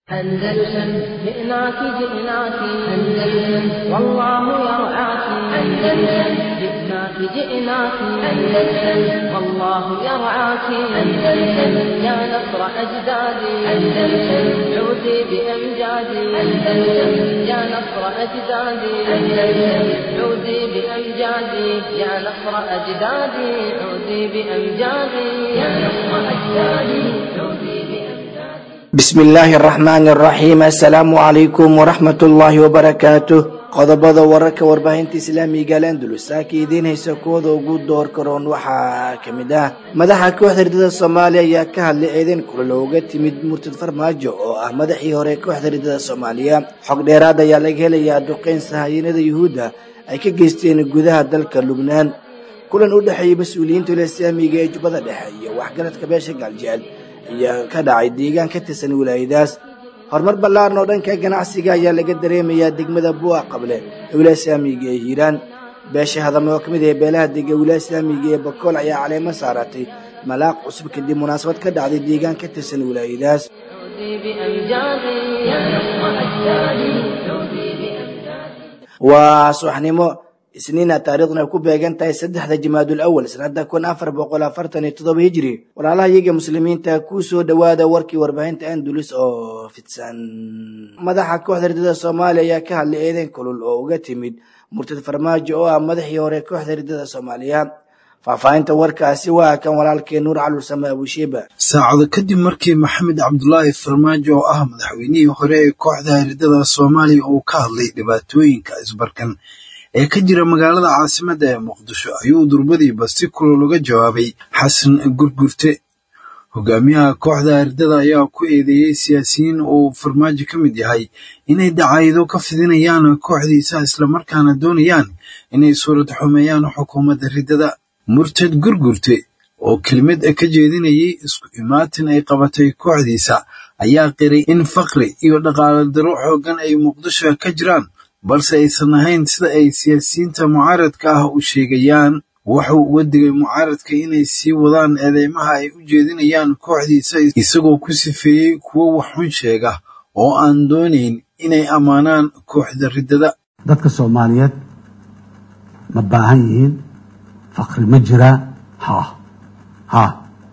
أندلسن جئناك جئناك أندلسن والله يرعاك أندلسن جئناك جئناك أندلسن والله يرعاك أندلسن يا نصر أجدادي أندلسن عودي بأمجادي أندلسن يا نصر أجدادي أندلسن عودي بأمجادي يا نصر أجدادي عودي بأمجادي يا نصر أجدادي عودي بأمجادي bismi illaahi araxmaani araxiim assalaamu calaykum waraxmat ullaahi wabarakaatuh qodobada wararka warbaahinta islaamiga alandulus saaka idiin haysa kuwada ugu door karoon waxaa ka mid ah madaxa kooxda ridada soomaaliya ayaa ka hadlay eedeyn kulal ooga timid murtad farmaajo oo ah madaxii hore kooxda ridada soomaaliya xog dheeraad ayaa laga helayaa duqeyn sahayanada yuhuudda ay ka geysteen gudaha dalka lubnaan kulan u dhexeeyay mas-uuliyiinta islaamiga ee jubbada dhexe iyo waxgaradka beesha gaaljecel ayaa ka dhacay deegaan ka tirsan wilaayadaas horumar ballaaran oo dhanka ganacsiga ayaa laga dareemayaa degmada buu'a qable ee wilaaya islaamiga ee hiiraan beesha hadame oo ka mid ah beelaha dega wilaaya islaamiga ee bakool ayaa caleemo saaratay malaaq cusub kadib munaasabad ka dhacday deegaan ka tirsan wilaayadaas عودي بأمجادي يا نصر أجدادي عودي بأمجادي waa subaxnimo isniina taariikhduna ay ku beegan tahay saddexda jimaadul awal sanada kun afar boqol afartan iyo toddoba hijri walaalaha iyaga muslimiinta ku soo dhowaada warkii warbaahinta andulus oo fidsan madaxa kooxda ridada soomaaliya ayaa ka hadlay eedeyn kulul oo uga timid murtad farmaajo oo ah madaxii hore kooxda ridada soomaaliya faahfaahinta warkaasi waa kan walaalkee nuur calursame abushiiba saacado kadib markii maxamed cabdulaahi farmaajo oo ah madaxweynihii hore ee kooxda ridada soomaaliya uu ka hadlay dhibaatooyinka isbarkan ee ka jira magaalada caasimadda ee muqdisho ayuu durbadiiba si kulol uga jawaabay xasan gurgurte hogaamiyaha kooxda ridada ayaa ku eedeeyey siyaasiyiin uu farmaajo ka mid yahay inay dacaydo ka fidinayaan kooxdiisa islamarkaana doonayaan inay suurad xumeeyaan xukuumadda ridada murtad gurgurte oo kelimad ka jeedinayay isku imaatin ay qabatay kooxdiisa ayaa qiray in faqri iyo dhaqaale daro xooggan ay muqdisho ka jiraan balse aysan ahayn sida ay siyaasiyiinta mucaaradka ah u sheegayaan wuxuu uga digay mucaaradka inay sii wadaan eedeymaha ay u jeedinayaan kooxdiisa isagoo ku sifeeyey kuwo waxxun sheega oo aan doonayn inay ammaanaan kooxda riddada dadka soomaaliyeed ma baahan yihiin faqri ma jiraa ha ha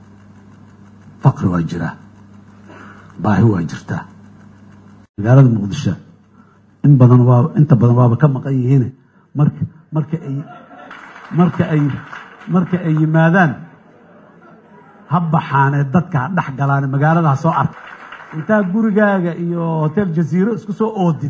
faqri waa jiraa baahi waa jirtaa magaalada muqdisho in badan waa inta badan waaba ka maqan yihiin marka marka ay marka ay marka ay yimaadaan ha baxaanee dadka ha dhex galaane magaalada ha soo arka intaa gurigaaga iyo hotel jaziiro isku soo oodid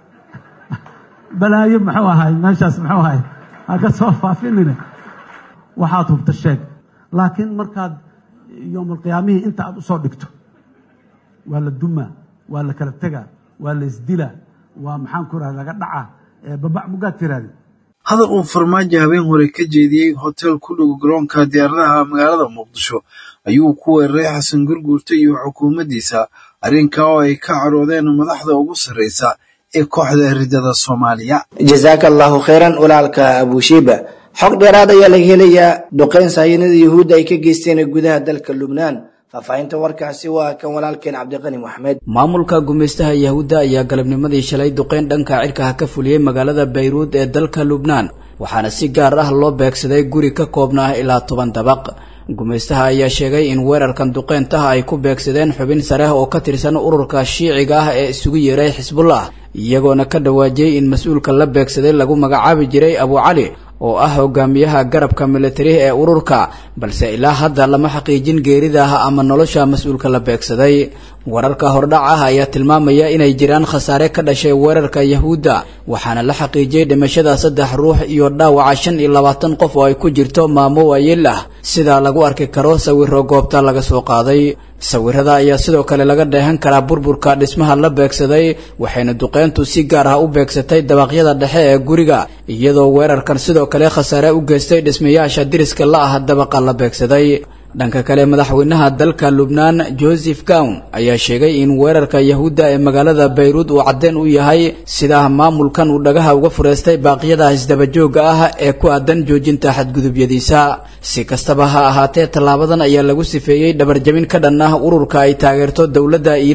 balaayo muxuu ahay meeshaas muxuu ahay ha ka soo faafinine waxaad hubta sheeg laakiin markaad yowmalqiyaamihii inta aad usoo dhigto waa la dumaa waa la kala tegaa waa la isdilaa waa maxaan ku raha laga dhacaa babac mugaad tiraadi hadal uu farmaajo habeen hore ka jeediyey hotel ku dhow garoonka diyaaradaha magaalada muqdisho ayuu ku weeraray xasan gurguurta iyo xukuumaddiisa arrinkaa oo ay ka caroodeen madaxda ugu sarraysa ee kooxda ridada soomaaliya jazaaka allahu khayran walaalka abushiiba xog dheeraad ayaa laga helayaa duqeyn sahayanada yuhuudda ay ka geysteen gudaha dalka lubnaan faahfaahinta warkaasi waa kan walaalkeen cabdiqani maxmed maamulka gumaystaha yahuudda ayaa galabnimadii shalay duqeyn dhanka cirkaha ka fuliyey magaalada bayruud ee dalka lubnaan waxaana si gaar ah loo beegsaday guri ka koobnaa ilaa toban dabaq gumaystaha ayaa sheegay in weerarkan duqeyntaha ay ku beegsadeen xubin sare oo ka tirsan ururka shiiciga ah ee isugu yeeray xisbullah iyagoona ka dhawaajiyey in mas-uulka la beegsaday lagu magacaabi jiray abu cali oo ah hogaamiyaha garabka militari ee ururka balse ilaa hadda lama xaqiijin geerida ah ama nolosha mas-uulka la beegsaday wararka hordhac ah ayaa tilmaamaya inay jiraan khasaare ka dhashay weerarka yahuudda waxaana la xaqiijiyey dhimashada saddex ruux iyo dhaawaca shan iyo labaatan qof oo ay ku jirto maamo waayeel ah sidaa lagu arki karo sawiro goobta laga soo qaaday sawirada ayaa sidoo kale laga dheehan karaa burburka dhismaha la beegsaday waxayna duqeyntu si gaar ah u beegsatay dabaqyada dhexe ee guriga iyadoo weerarkan sidoo kale khasaare u geystay dhismayaasha diriska la ah dabaqa la beegsaday dhanka kale madaxweynaha dalka lubnaan joseph gown ayaa sheegay in weerarka yahuudda ee magaalada bayruud uu caddeen u yahay sidaa maamulkan uu dhagaha uga fureystay baaqyada isdabajooga ah ee ku aadan joojinta xadgudubyadiisa si kastaba ha ahaatee tallaabadan ayaa lagu sifeeyey dhabarjabin ka dhan ah ururka ay taageerto dowladda iiraan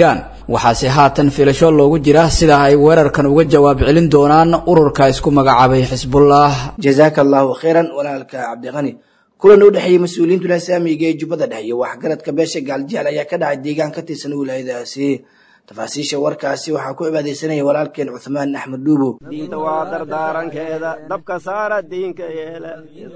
waxaase haatan filasho loogu jira sida ay weerarkan uga jawaab celin doonaan ururka isku magacaabay xisbullah jazaaka allahu khayran walaalka cabdiqani kulan u dhexeeyey mas-uuliyiintu lasaamiga ee jubbada dhexe iyo waxgaradka beesha gaaljecel ayaa ka dhacay deegaan ka tirsan wilaayadaasi tafaasiisha warkaasi waxaa ku cibaadaysanaya walaalkeen cuthmaan axmed dhuubo diinta waa dardaarankeeda dabka saara diinka yeela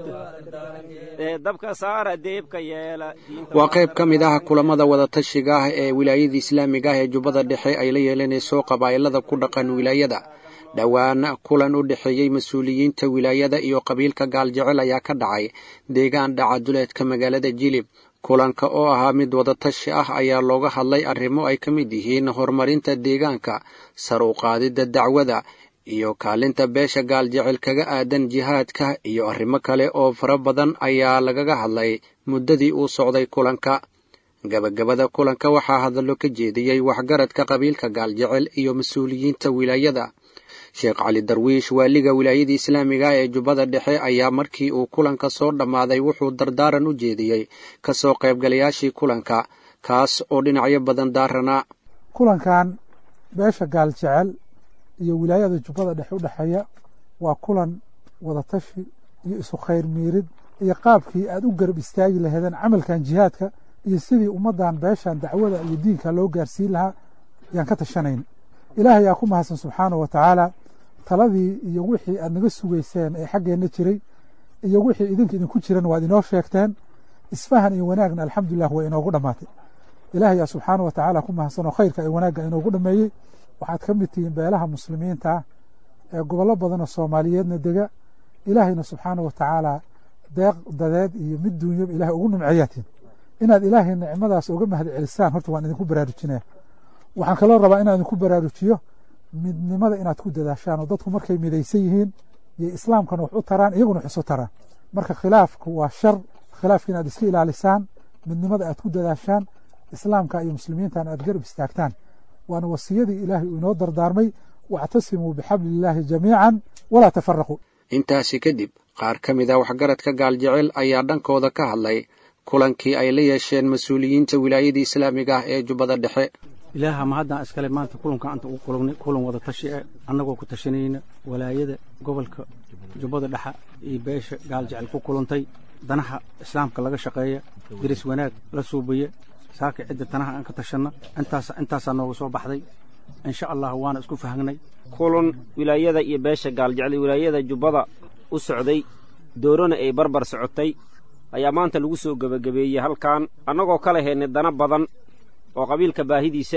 dabka saara deebka yeela waa qayb ka mid ah kulamada wadatashiga ah ee wilaayada islaamiga ah ee jubbada dhexe ay la yeelanayso qabaa'ilada ku dhaqan wilaayada dhowaan kulan u dhexeeyey mas-uuliyiinta wilaayada iyo qabiilka gaaljecel ayaa ka dhacay deegaan dhacaduleedka magaalada jilib kulanka oo ahaa mid wadatashi ah ayaa looga hadlay arrimo ay ka mid yihiin horumarinta deegaanka sar u qaadidda dacwada iyo kaalinta beesha gaaljecel kaga aadan jihaadka iyo arrimo kale oo fara badan ayaa lagaga hadlay muddadii uu socday kulanka gabagabada kulanka waxaa hadallo ka jeediyey waxgaradka qabiilka gaaljecel iyo mas-uuliyiinta wilaayada sheekh cali darwiish waaliga wilaayada islaamiga ee jubbada dhexe ayaa markii uu kulanka soo dhammaaday wuxuu dardaaran u jeediyey ka soo qaybgalayaashii kulanka kaas oo dhinacyo badan daaranaa kulankan beesha gaaljecel iyo wilaayada jubbada dhexe u dhexeeya waa kulan wadatashi iyo isu khayr miirid iyo qaabkii aad u garab istaagi laheedeen camalkan jihaadka iyo sidii ummaddan beeshan dacwada iyo diinka loo gaarsiin lahaa yaan ka tashanayna ilaahay yaa ku mahadsan subxaana wa tacaala taladii iyo wixii aad naga sugayseen ee xaggeenna jiray iyo wixii idinka idinku jiran waad inoo sheegteen isfahan iyo wanaagna alxamdulilah way inoogu dhammaatay ilaahay yaa subxaana wa tacaala ku mahadsan oo khayrka iyo wanaagga inoogu dhameeyey waxaad ka mid tihiin beelaha muslimiinta ah ee gobollo badanoo soomaaliyeedna dega ilaahayna subxaana wa tacaala deeq dadeed iyo mid duunyaba ilahay ugu nimceeyaatiin inaad ilaahay nicmadaas uga mahad celisaan horta waan idinku baraarujinaya waxaan kaloo rabaa inaan idinku baraarujiyo midnimada inaad ku dadaashaan oo dadku markay midaysan yihiin iyo islaamkana wax u taraan iyaguna wax isu taraan marka khilaafku waa shar khilaafka inaad iska ilaalisaan midnimada aad ku dadaashaan islaamka iyo muslimiintan aad garab istaagtaan waana wasiyadii ilaahay uu inoo dardaarmay wactasimuu bixabliillaahi jamiican walaa tafaraquu intaasi kadib qaar ka mid a waxgaradka gaaljecel ayaa dhankooda ka hadlay kulankii ay la yeesheen mas-uuliyiinta wilaayada islaamiga ah ee jubbada dhexe ilaaha ma haddaan iskale maanta kulanka anta ugu kulannay kulan wada tashi eh annagoo ku tashanayna walaayada gobolka jubbada dhexa iyo beesha gaaljecel ku kulantay danaha islaamka laga shaqeeya diris wanaag la suubaya saaka cidda tanaha aan ka tashanna intaas intaasaa nooga soo baxday insha allah waana isku fahangnay kulan wilaayada iyo beesha gaaljecel iyo wilaayada jubbada u socday doorona ay barbar socotay ayaa maanta lagu soo gebagabeeyey halkan annagoo kala heennay dana badan oo qabiilka baahidiisa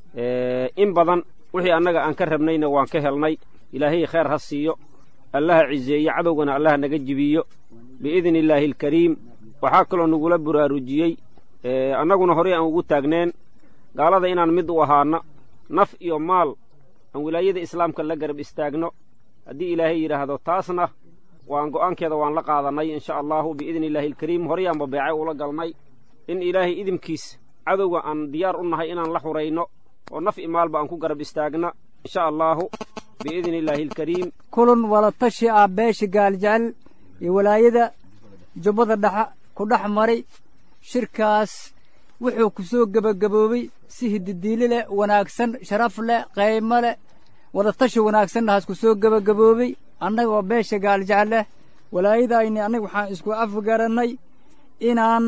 eh in badan wixii annaga aan ka rabnayna waan ka helnay ilaahay khayr ha siiyo allaha ciseeyo cadowgana allaha naga jibiyo biidni illaahi alkariim waxaa kaloo nagula buraarujiyey annaguna horey aan ugu taagneen gaalada inaan mid u ahaana naf iyo maal aan wilaayada islaamka la garab istaagno haddii ilaahay yidhaahdo taasna waan go'aankeeda waan la qaadannay insha allaahu biidni illaahi alkariim horeyaanba beecay ula galnay in ilaahay idinkiis cadowga aan diyaar u nahay inaan la xurayno oo naf i maalba aan ku garab istaagna insha allaahu biidni illaahi alkariim kulan wadatashi ah beesha gaaljecel iyo walaayada jubbada dhexa ku dhex maray shirkaas wuxuu ku soo gebagaboobey si hididiili leh wanaagsan sharaf leh qaymo leh wadatashi wanaagsannahaas ku soo gebagaboobey annagoo beesha gaaljecel leh walaayadayni annaga waxaan isku afgarannay inaan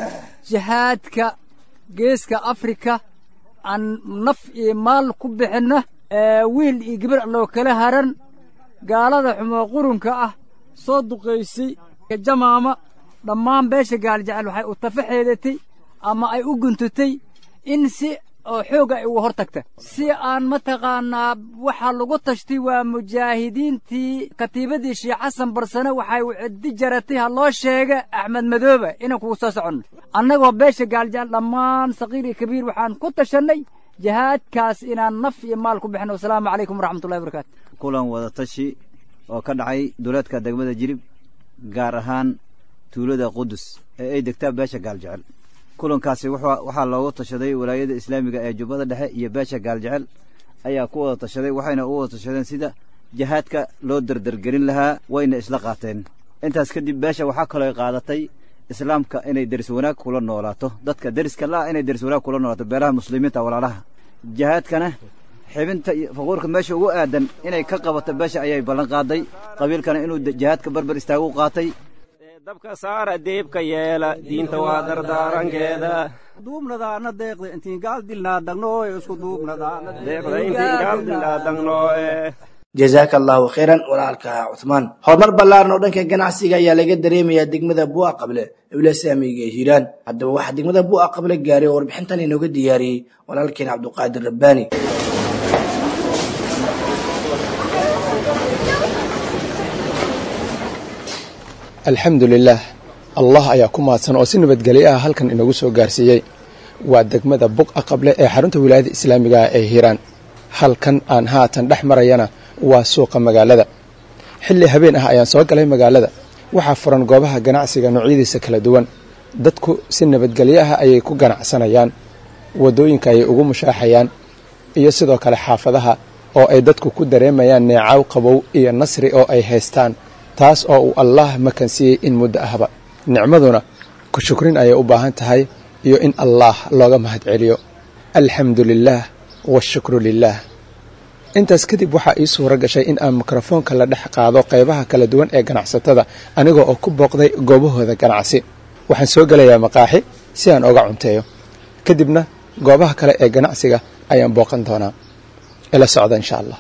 jihaadka geeska afrika aan naf iyo maal ku bixinno wiil iyo gabar loo kala haran gaalada xumoo qurunka ah soo duqaysay jamaama dhammaan beesha gaaljecel waxay u tafaxeedatay ama ay u guntutay in si oo xoogga ay uga hor tagta si aan mataqaannaa waxaa lagu tashtay waa mujaahidiintii katiibadii sheekh xasan barsane waxay ciddi jaratay ha loo sheega axmed madoobe inaan kugu soo soconno annagoo beesha gaaljecel dhammaan saqiir iyo kabiir waxaan ku tashannay jihaadkaas inaan naf iyo maal ku bixino wasalaamu calaykum waraxmatullahi wabarakaatu kulan wadatashi oo ka dhacay duleedka degmada jilib gaar ahaan tuulada qudus ee ay degtaa beesha gaaljecel kulankaasi waxaa loogu tashaday walaayada islaamiga ee jubbada dhexe iyo beesha gaaljecel ayaa ku wada tashaday waxayna u wada tashadeen sida jihaadka loo derdergelin lahaa wayna isla qaateen intaas kadib beesha waxaa kaloo qaadatay islaamka inay deris wanaag kula noolaato dadka deriska la'ah inay deris wanaag kula noolaato beelaha muslimiinta walaalaha jihaadkana xibinta iyo faquurka meesha ugu aadan inay ka qabato beesha ayay ballan qaaday qabiilkana inuu jihaadka barbar istaagu qaatay dabka saara deebka yeela diinta waa dardaarankeeda duubnadaana deeqda intiin gaal dilnaa dagnooe isku duubnadaana deeqda intiin gaal dilnaa dagnooe jazaaka allahu khayran walaalka cuthmaan horumar ballaaran oo dhanka ganacsiga ayaa laga dareemayaa degmada bu'a qable ewla saamiga ee hiiraan haddaba waxaa degmada bu'a qable gaaray oo warbixintan inooga diyaariyey walaalkeen cabduqaadir rabbaani alxamdu lilaah allah ayaa ku mahadsan oo si nabadgelyo ah halkan inagu soo gaarsiiyey waa degmada buqa qable ee xarunta wilaayada islaamiga ah ee hiiraan halkan aan haatan dhex marayana waa suuqa magaalada xilli habeen ah ayaan soo galay magaalada waxaa furan goobaha ganacsiga noocyadiisa kala duwan dadku si nabadgelyo ah ayay ku ganacsanayaan waddooyinka ayay ugu mushaaxayaan iyo sidoo kale xaafadaha oo ay dadku ku dareemayaan neecaw qabow iyo nasri oo ay haystaan taas oo uu allaah makansiiyey in muddo ahba nicmaduna ku shukrin ayay u baahan tahay iyo in allaah looga mahad celiyo alxamdu lilaah washukru lilaah intaas kadib waxaa ii suuro gashay in aan mikrofoonka la dhex qaado qaybaha kala duwan ee ganacsatada aniga oo ku booqday goobahooda ganacsi waxaan soo gelayaa maqaaxi si aan oga cunteeyo kadibna goobaha kale ee ganacsiga ayaan booqan doonaa ila socda insha allah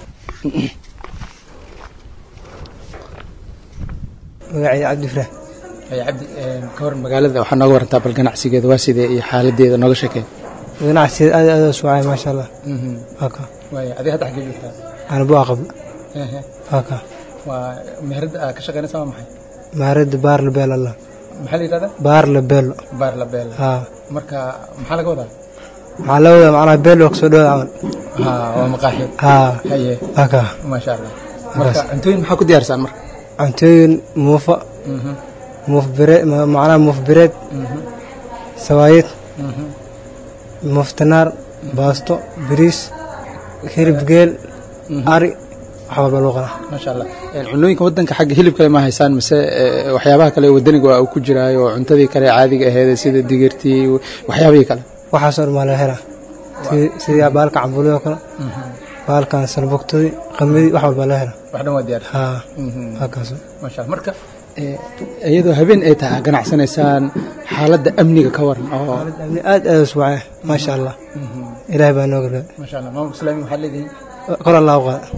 magacay cabdifraax cabdi ka waran magaalada waxaa nooga warantaa bal ganacsigeeda waa sidee iyo xaaladeeda nooga sheekey ganacsigeeda aad aad u socay maasha allah haka waaya adiga hadda xaggee joogtaa ana bua qabl haka waa meherada aad ka shaqeynaysa waa maxay maarada baar labeel allah maxaa la yidhahdaa baar labeelo baar la beel ha marka maxaa laga wadaa waxaa la wadaa macnaha beelo kasoo dhawada camal ha waa maqaaxi ha haye haka maasha allah marka cuntooyin maxaa ku diyaarsaan marka cuntooyin muufa muuf bireed macnaha muuf bireed sawaayid muuf tanaar baasto biriis hilib geel ari wax walba loo qanaa maasha allah cunooyinka wadanka xagga hilibkale ma haysaan mise waxyaabaha kale wadaniga waa uu ku jiraayo oo cuntadii kale caadiga aheed sida digirtii waxyaabihii kale waxaasoo dhan maa laga helaa sidii baalka cambuulada oo kale baalkan salbugtadii qamidii wax walba laga helaa wax dhan waa diyaar ha halkaas maasha allah marka iyadoo habeen ay tahay ganacsanaysaan xaaladda amniga ka waran oo amni aad aad u suwacay maasha allah ilaahay baa noo gargaar maasha allah maamulka islaamiga waxaad leedihiin kor allah u qaada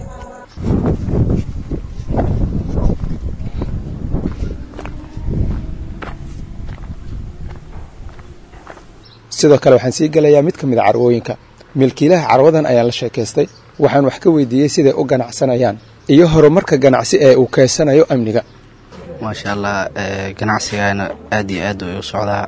sidoo kale waxaan sii gelayaa mid ka mid a carwooyinka milkiilaha carwadan ayaan la sheekaystay waxaan wax ka weydiiyey siday u ganacsanayaan iyo horumarka ganacsi ee uu keysanayo amniga maasha allah ganacsigaana aad iyo aad way u socdaa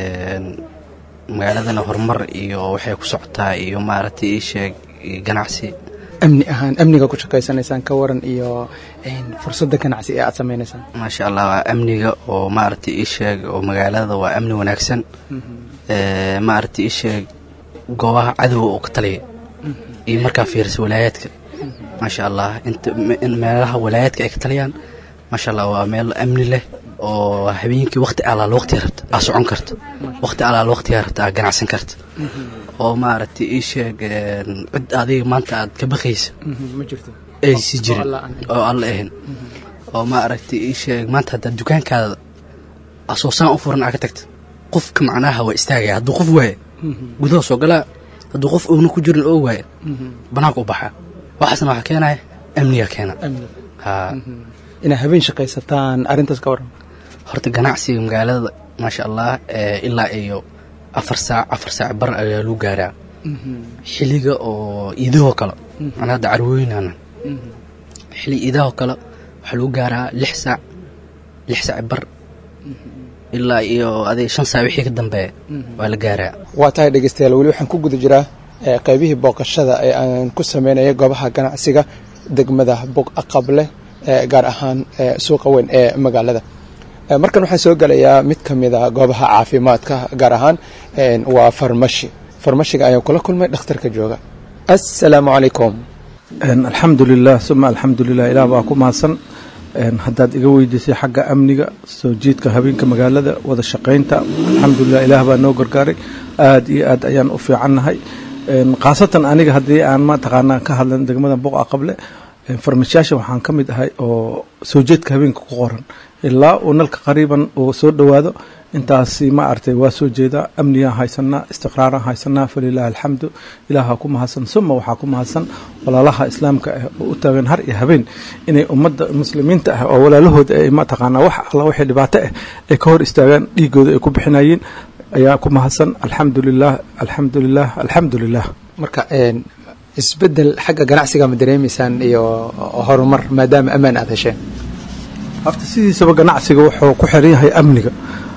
magaaladana horumar iyo waxay ku socotaa iyo maaragtay ii sheeg ganacsi amni ahaan amniga ku shaqaysanaysaan ka waran iyo fursadda ganacsi ee aad samaynaysaan maasha allah waa amniga oo maaragtay ii sheeg oo magaalada waa amni wanaagsan maaragtay ii sheeg goobaha cadowga oo ka taliya iyo markaa fiirisa walaayaadka maasha allah inta meelaha walaayaadka ay ka taliyaan maasha allah waa meel amni leh oo habeenkii waqti alaal waqtiga rabta aa socon karta waqti alaal waqtiga rabta aa ganacsan karta oo maaragtay ii sheeg cid adiga maanta aad ka baqaysa ma jirto aysi jirin oo alla ahayn oo maaragtay ii sheeg maanta haddaad dukaankaada asoosaan u furan aa ka tagta qofka macnaha waa istaagaya hadduu qof waaya gudaha soo galaa hadduu qof oona ku jirin oo waaya banaanka u baxaa waxaasna waxaa keenaya amniga keena ha inaad habeen shaqaysataan arrintaas ka waran horta ganacsiga magaalada maasha allah ilaa iyo afar saac afar saac bar ayaa lagu gaaraa xiliga oo iidahoo kale ana hadda carwooyinana xili iidahoo kale waxaa lagu gaaraa lix saac lix saac bar ilaa iyo adig shan saac wixii ka dambeeya waa la gaaraa waa tahay dhegeystayaal weli waxaan ku guda jiraa qaybihii booqashada ee aan ku sameynaya goobaha ganacsiga degmada bog aqable gaar ahaan suuqa weyn ee magaalada markan waxaan soo gelayaa mid ka mid a goobaha caafimaadka gaar ahaan waa farmashi farmashiga ayaan kula kulmay dhakhtarka jooga assalaamu calaykum alxamdu lilah uma alxamdu lilah ilaah baa ku mahadsan haddaad iga weydiisay xagga amniga soo jiidka habeenka magaalada wada shaqaynta alxamdulilah ilaah baa noo gargaaray aad iyo aad ayaan u fiicannahay khaasatan aniga haddii aan mataqaanaa ka hadlan degmada boqa qable farmashayaasha waxaan ka mid ahay oo soo jeedka habeenka ku qoran ilaa uu nalka qariiban uu soo dhowaado intaasi ma artay waa soo jeedaa amnigaan haysanaa istiqraaraan haysanaa falilaahi alxamdu ilaaha ku mahadsan suma waxaa ku mahadsan walaalaha islaamka ah oo u taagan har iyo habeen inay ummadda muslimiinta ah oo walaalahooda ay mataqaanaa wax alla wixii dhibaato ah ay ka hor istaagaan dhiigooda ay ku bixinayeen ayaa ku mahadsan alxamdulilah alxamdulilah alxamdulilah marka isbedel xagga ganacsiga ma dareemaysaan iyo horumar maadaama ammaan aad hesheen horta sidiisaba ganacsiga wuxuu ku xiran yahay amniga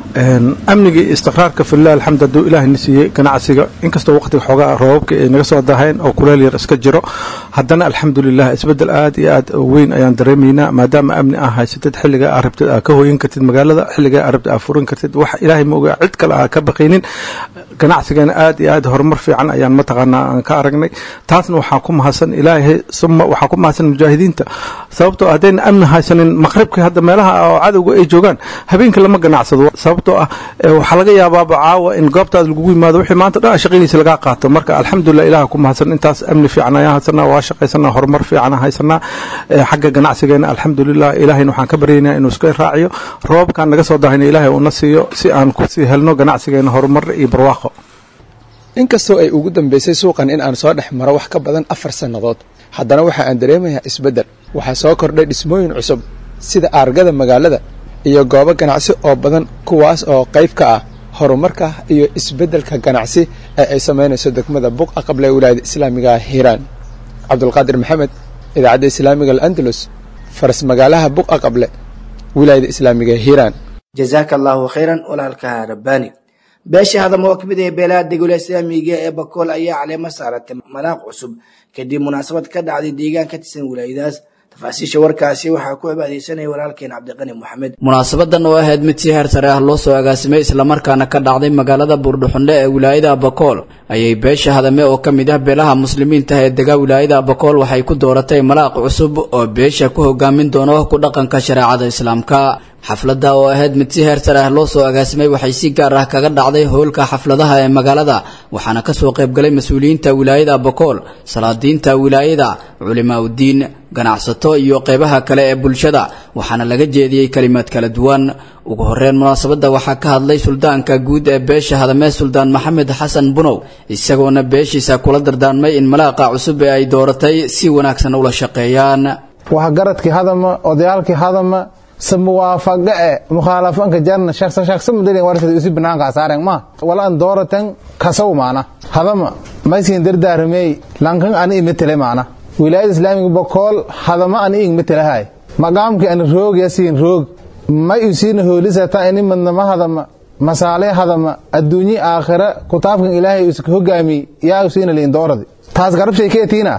amniga iyo istiqraarka filah alxamd hadduu ilaahayna siiyey ganacsiga inkastoo waqtiga xoogaa roobabka ay naga soo daheen oo kuleel yar iska jiro haddana alxamdulilah isbedel aad iyo aad weyn ayaan dareemaynaa maadaama amni aa haysatid xilliga aa rabtid aa ka hoyin kartid magaalada xilliga aa rabtid aa furin kartid wax ilaahay ma ogaa cid kale aa ka baqaynin ganacsigana aad iyo aad horumar fiican ayaan mataqaanaa aan ka aragnay taasna waxaa ku mahadsan ilaahay suma waxaa ku mahadsan mujaahidiinta sababtoo haddayna amni haysanin maqribka hadda meelaha oo cadowga ay joogaan habeenka lama ganacsado sababtoo ah waxaa laga yaabaaba caawa in goobtaada lagugu yimaado wixii maanta dhan shaqadiisa lagaa qaato marka alxamdulilah ilaah ku mahadsan intaas amni fiican ayaan haysanaa waa shaqaysanaa horumar fiican haysanaa xagga ganacsigeena alxamdulilah ilaahayna waxaan ka baryaynaa inuu iska raaciyo roobabkaan naga soo dahayna ilaahay uuna siiyo si aan kusii helno ganacsigeena horumar iyo barwaaqo inkastoo ay ugu dambeysay suuqan in aan soo dhex maro wax ka badan afar sannadood haddana waxa aan dareemayaa isbeddel waxaa soo kordhay dhismooyin cusub sida aargada magaalada iyo goobo ganacsi oo badan kuwaas oo qayb ka ah horumarka iyo isbeddelka ganacsi ee ay samaynayso degmada buqa qable wilaayada islaamiga hiiraan cabdulqaadir maxamed idaacadda islaamiga al'andalus faras magaalaha buqa qable wilaayada islaamiga hiiraan jazaaka allahu khayran walaalka rabbaani beesha hadama oo kamid ah beelaha degula islaamiga ee bakool ayaa caleemo saaratay manaaq cusub kadib munaasabad ka dhacday deegaan ka tirsan wilaayadaas tafaasiisha warkaasi waxaa ku cibaadeysanaya walaalkeen cabdiqani moxamed munaasabadan oo ahayd mid si heer sare ah loo soo agaasimay islamarkaana ka dhacday magaalada buurdhuxundhe ee wilaayada abakool ayay beesha hadame oo ka mid ah beelaha muslimiinta ee dega wilaayada abakool waxay ku dooratay malaaq cusub oo beesha ku hogaamin doono ku dhaqanka shareecada islaamka xafladda oo ahayd mid si heer sare ah loo soo agaasimay waxay si gaar ah kaga dhacday howlka xafladaha ee magaalada waxaana kasoo qaybgalay mas-uuliyiinta wilaayada abakool salaadiinta wilaayada culimaa udiin ganacsato iyo qeybaha kale ee bulshada waxaana laga jeediyey kalimaad kala duwan ugu horeyn munaasabadda waxaa ka hadlay suldaanka guud ee beesha hadamee suldaan maxamed xasan bunow isagoona beeshiisa kula dardaarmay in malaaqa cusub ee ay dooratay si wanaagsan ula shaqeeyaan waxgaradkii hadama odayaalkii hadama samuwaafaqe e mukhaalafanka jarna shaqsa shaqsa mudalin wartad usi banaanka saaren ma walan dooratan kasaw maana hadama maysin dardaaramey lankan ani imetele maana wilaayada islaamiga bokool hadama ani ing metelahay maqaamki ani roog yasiin roog may usiina hoolisata ini madnama hadama masaale hadama adduunyi aakhira kutaabkan ilaahay uska hogaami yaa usiina liin dooradi taas garabshay keetiina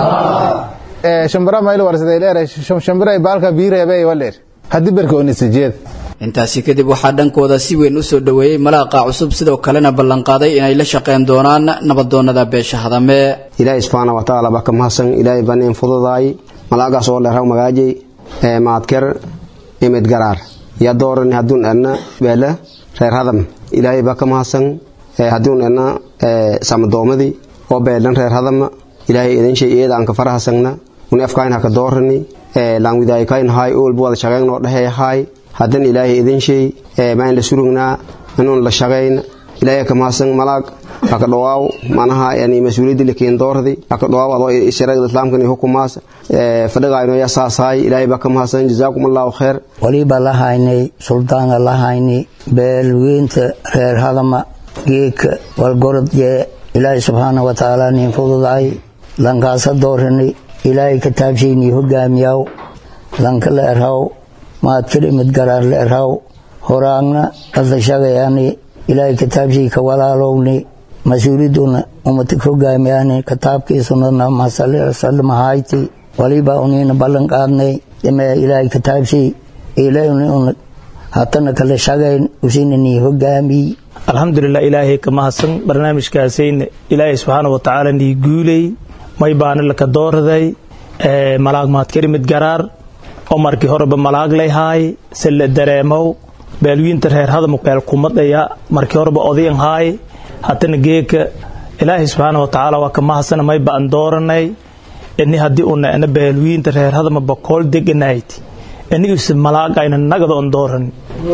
shambara mayl warsaday leer shambara baalka biireebay waleer haddii berka onisajeed intaasi kadib waxaa dhankooda si weyn u soo dhoweeyey malaaqa cusub sidoo kalena ballanqaaday inay la shaqeyn doonaan nabadoonada beesha hadame ilaahay subxaana wa tacaala baa ka mahadsan ilaahay baan in fududaay malaagaas oo dheeraw magaajay ee maadker imid garaar yaa dooran hadduun edna beele reer hadam ilaahay baa ka mahadsan hadduun edna samadoomadii oo beelan reer hadama ilaahay idin shay iyada aan ka farahasagna un afkayn haka doorani laanwidaaykayn haay oolba wada shaqeynoo dhaheehaay haddan ilaahay idin shay maan la surugnaa inuun la shaqayn ilaahay ka mahadsan malaag haka dhawaaw manaha yani mas-uuliyadda lakeen doordi haka dhawaaw adoo shareecada islaamkan iyo hukumaas fadhigaayno yaa saasaay ilaahay baa ka mahadsan jazaakum allahu khayr waliba la haynay suldaanka la haynay beelweynta reer hadama geedka walgorod jee ilaahay subxaana wa tacaala nin fududaay lankaasa dooranay ilaahay kataabshaynii hogaamiyaw lanka la erhaw maadkir imid garaar la erhaw horaagna adla shagayani ilaahay kataabshay ka walaalowni mas-uuliduna umatik hogaamiyani kataabkiisunana masalmahayti waliba unina ballan qaadnay jamee ilaahay kataabshay ilauna hatana kala shagayn usinanii hogaamiy alxamdulilah ilaahay ka mahadsan barnaamijkaasayna ilaahay subxaana wa tacaala nii guulay may baana laka dooraday malaag maadkarimid garaar oo markii horeba malaag layhaay se la dareemow beelwiinta reer hadam beel kumadaya markii horeba odayan haay hatana geeka ilaahay subxaana watacaala waa ka mahadsana may baan dooranay ini haddii una ena beelwiinta reer hadama bakool deganayd inigiise malaagayna nagada on dooranin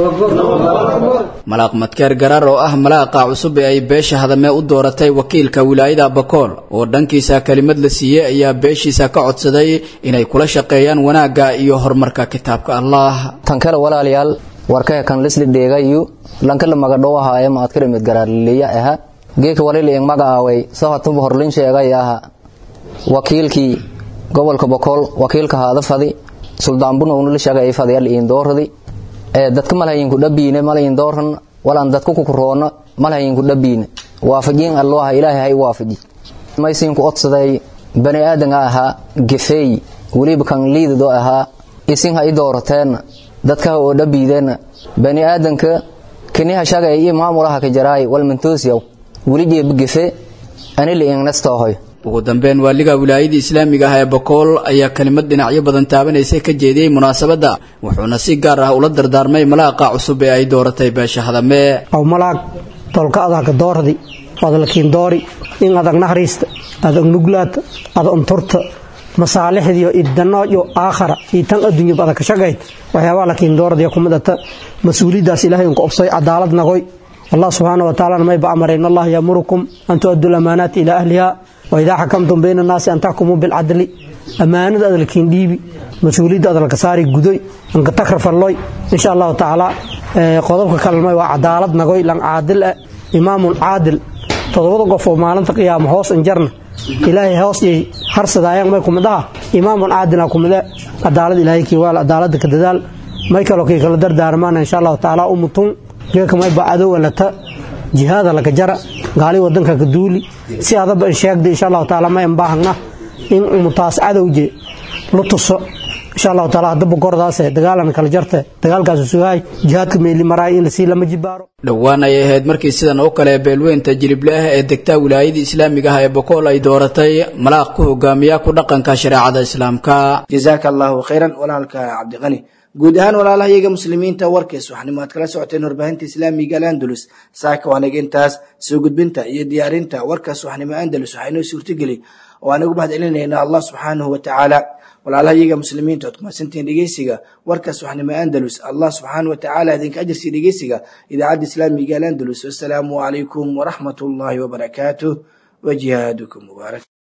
malaaq madkeer garaar oo ah malaaqa cusub ee ay beesha hadamee u dooratay wakiilka wilaayada bakool oo dhankiisa kelimad la siiyey ayaa beeshiisa ka codsaday inay kula shaqeeyaan wanaagga iyo horumarka kitaabka allah tan kale walaalayaal warkaha kan lisli dheegayu lankala magadhow ahaaye maadkala mid garaarliya aha geeka walili ing magacaaway sahatuba horlin sheegay aha wakiilkii gobolka bakool wakiilka haada fadi suldaanbuna unula sheegay fadiyal iin dooradi ee dadka malhayinku dhabiine malayin dooran walaan dadku kukuroona malhayinku dhabiine waafajiin alloha ilaahay hay waafaji maysinku odsaday bani aadanga ahaa gefeey weliba kan liidado ahaa isin ha i doorateenna dadkaha oo dhabiideenna bani aadanka kiniha shagay iyo maamulaha ka jaraay walmantoosiyaw weli jeeba gefe anila ingnastohoy ugu dambeyn waaliga wilaayadii islaamiga ah ee bakool ayaa kelimad dhinacyo badan taabanaysa ka jeediyey munaasabadda wuxuuna si gaar ah ula dardaarmay malaaqa cusub ee ay dooratay beesha hadame aw malaag tolka adaka doordi adalkiin doori in adag naxariista adag nuglaata ada unturta masaalixdiyo idanooyo aakhara iyo tan adduunyaba adag ka shaqayd waxyaabaha lakiin doordiya kumidata mas-uuliyaddaas ilaahay unka obsay cadaalad nagoy allah subxaana wa tacalana mayba amray in allah yamurukum an tu'addu lamaanaati ilaa ahliha waidaa xakamtum bayna annaasi an taxkumuu bilcadli ammaanada adalkiin dhiibi mas-uuliyadda adalka saari gudoy anka takrafalloy insha allahu tacaala qodobka kalmay waa cadaalad nagoy lan caadil ah imaamun caadil todobada qof oo maalinta qiyaama hoos injarna ilaahay hoos yay harsadaayaan may kumid aha imaamun caadila kumide cadaalad ilaahay kiiwaal cadaalada ka dadaal may kaloo kii kala dardaarmaana insha allahu tacaala umutun geeka mayba adowa lata jihaada laka jara gaali wadanka ka duuli si adaba in sheegda insha allahu tacaala ma inbaahagna in umutaas cadowje la tuso insha allahu taala haddaba gordaase dagaalan kala jarte dagaalkaasu sugahay jihaadka meeli maraay in lasii lama jibaaro dhowaan ay ahayd markii sidan oo kale beelweynta jilible ah ee degtaa wilaayadii islaamiga ah ee bokool ay dooratay malaaq ku hogaamiya ku dhaqanka shareecada islaamka jazaaka allahu khayran walaalka cabdiqani guud ahaan walaalahayaga muslimiinta warkays waxaanimo aad kala socoteen warbaahinta islaamiga alandalus saaka waanaga intaas soo gudbinta iyo diyaarinta warkaas waxnimo andalus waxaa inoo suurtogeli oo aan ugu mahad celinaynaa allah subxaanahu wa tacaala walaalahayaga muslimiinta oad kumadsantihiin dhegeysiga warkaas waxnimo andalus allah subxaanahu wa tacaala idinka ajarsiiya dhegeysiga idaacadda islaamiga alandalus wasalaamu calaykum waraxmat ullaahi wabarakaatuh wa jihaadukum mubaarak